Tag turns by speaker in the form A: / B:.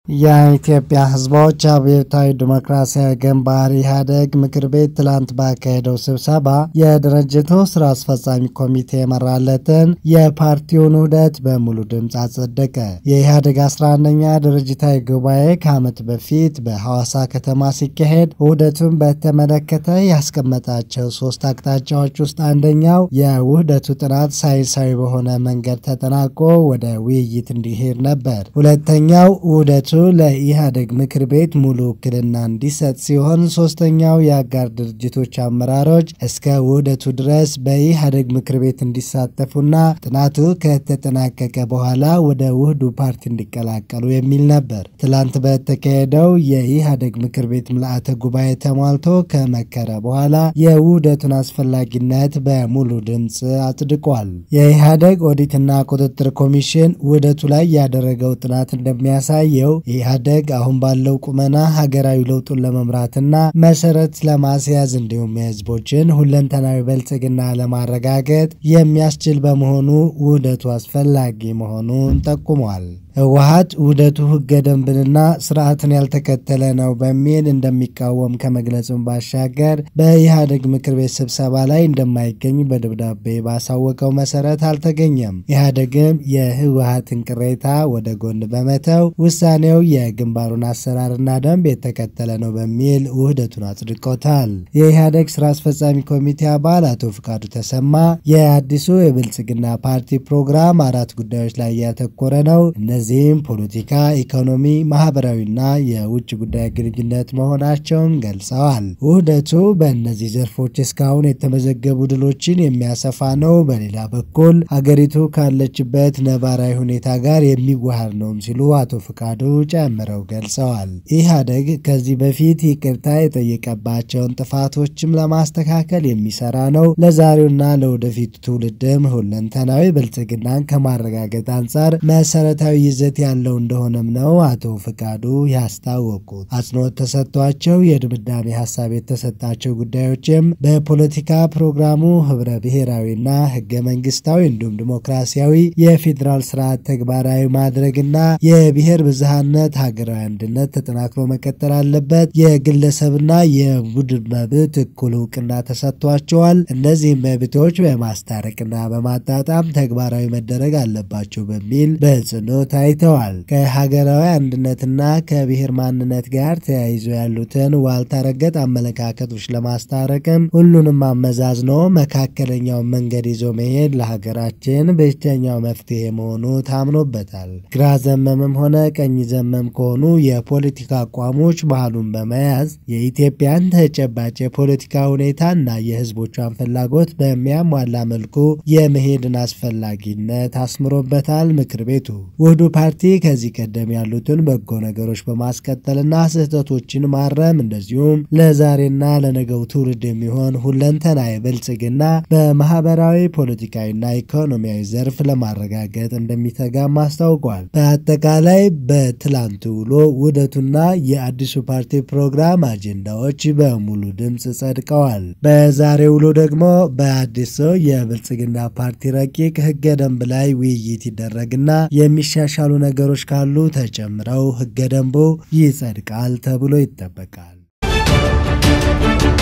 A: የኢትዮጵያ ሕዝቦች አብዮታዊ ዲሞክራሲያዊ ግንባር ኢህአዴግ ምክር ቤት ትላንት ባካሄደው ስብሰባ የድርጅቱ ስራ አስፈጻሚ ኮሚቴ የመራለትን የፓርቲውን ውህደት በሙሉ ድምፅ አጸደቀ። የኢህአዴግ 11ኛ ድርጅታዊ ጉባኤ ከዓመት በፊት በሐዋሳ ከተማ ሲካሄድ ውህደቱን በተመለከተ ያስቀመጣቸው ሶስት አቅጣጫዎች ውስጥ አንደኛው የውህደቱ ጥናት ሳይንሳዊ በሆነ መንገድ ተጠናቆ ወደ ውይይት እንዲሄድ ነበር። ሁለተኛው ውህደቱ ለኢህአዴግ ምክር ቤት ሙሉ ውክልና እንዲሰጥ ሲሆን ሶስተኛው የአጋር ድርጅቶች አመራሮች እስከ ውህደቱ ድረስ በኢህአዴግ ምክር ቤት እንዲሳተፉና ጥናቱ ከተጠናቀቀ በኋላ ወደ ውህዱ ፓርቲ እንዲቀላቀሉ የሚል ነበር። ትላንት በተካሄደው የኢህአዴግ ምክር ቤት ምልአተ ጉባኤ ተሟልቶ ከመከረ በኋላ የውህደቱን አስፈላጊነት በሙሉ ድምፅ አጽድቋል። የኢህአዴግ ኦዲትና ቁጥጥር ኮሚሽን ውህደቱ ላይ ያደረገው ጥናት እንደሚያሳየው ኢህአዴግ አሁን ባለው ቁመና ሀገራዊ ለውጡን ለመምራትና መሰረት ለማስያዝ እንዲሁም የህዝቦችን ሁለንተናዊ ብልጽግና ለማረጋገጥ የሚያስችል በመሆኑ ውህደቱ አስፈላጊ መሆኑን ጠቁሟል። ህወሀት ውህደቱ ህገ ደንብንና ስርዓትን ያልተከተለ ነው በሚል እንደሚቃወም ከመግለጹም ባሻገር በኢህአዴግ ምክር ቤት ስብሰባ ላይ እንደማይገኝ በደብዳቤ ባሳወቀው መሰረት አልተገኘም። ኢህአዴግም የህወሀትን ቅሬታ ወደ ጎን በመተው ውሳኔው የግንባሩን አሰራርና ደንብ የተከተለ ነው በሚል ውህደቱን አጽድቆታል። የኢህአዴግ ስራ አስፈጻሚ ኮሚቴ አባል አቶ ፍቃዱ ተሰማ የአዲሱ የብልጽግና ፓርቲ ፕሮግራም አራት ጉዳዮች ላይ ያተኮረ ነው እነዚህም ፖለቲካ፣ ኢኮኖሚ፣ ማህበራዊና የውጭ ጉዳይ ግንኙነት መሆናቸውን ገልጸዋል። ውህደቱ በእነዚህ ዘርፎች እስካሁን የተመዘገቡ ድሎችን የሚያሰፋ ነው። በሌላ በኩል ሀገሪቱ ካለችበት ነባራዊ ሁኔታ ጋር የሚዋሃድ ነውም ሲሉ አቶ ፍቃዱ ጨምረው ገልጸዋል። ኢህአዴግ ከዚህ በፊት ይቅርታ የጠየቀባቸውን ጥፋቶችም ለማስተካከል የሚሰራ ነው። ለዛሬውና ለወደፊቱ ትውልድም ሁለንተናዊ ብልጽግናን ከማረጋገጥ አንጻር መሰረታዊ ይዘት ያለው እንደሆነም ነው አቶ ፍቃዱ ያስታወቁት። አጽንኦት ተሰጥቷቸው የድምዳሜ ሀሳብ የተሰጣቸው ጉዳዮችም በፖለቲካ ፕሮግራሙ ህብረ ብሔራዊና ህገ መንግስታዊ እንዲሁም ዲሞክራሲያዊ የፌዴራል ስርዓት ተግባራዊ ማድረግና የብሔር ብዝሃነት ሀገራዊ አንድነት ተጠናክሮ መቀጠል አለበት። የግለሰብና የቡድን መብት እኩል እውቅና ተሰጥቷቸዋል። እነዚህም መብቶች በማስታረቅና በማጣጣም ተግባራዊ መደረግ አለባቸው በሚል በጽኑ ታይተዋል። ከሀገራዊ አንድነትና ከብሔር ማንነት ጋር ተያይዞ ያሉትን ዋልታ ረገጥ አመለካከቶች ለማስታረቅም ሁሉንም አመዛዝኖ መካከለኛውን መንገድ ይዞ መሄድ ለሀገራችን ብቸኛው መፍትሄ መሆኑ ታምኖበታል። ግራ ዘመምም ሆነ ቀኝ ዘመም ከሆኑ የፖለቲካ አቋሞች ባህሉን በመያዝ የኢትዮጵያን ተጨባጭ የፖለቲካ ሁኔታና የህዝቦቿን ፍላጎት በሚያሟላ መልኩ የመሄድን አስፈላጊነት አስምሮበታል። ምክር ቤቱ ውህዱ ፓርቲ ከዚህ ቀደም ያሉትን በጎ ነገሮች በማስቀጠልና ስህተቶችን ማረም እንደዚሁም ለዛሬና ለነገው ትውልድ የሚሆን ሁለንተናዊ ብልጽግና በማህበራዊ ፖለቲካዊና ኢኮኖሚያዊ ዘርፍ ለማረጋገጥ እንደሚተጋም አስታውቋል። በአጠቃላይ በትላንቱ ውሎ ውህደቱና የአዲሱ ፓርቲ ፕሮግራም አጀንዳዎች በሙሉ ድምፅ ጸድቀዋል። በዛሬ ውሎ ደግሞ በአዲሱ የብልጽግና ፓርቲ ረቂቅ ህገ ደንብ ላይ ውይይት ይደረግና የሚሻሻሉ ነገሮች ካሉ ተጨምረው ህገ ደንቡ ይጸድቃል ተብሎ ይጠበቃል።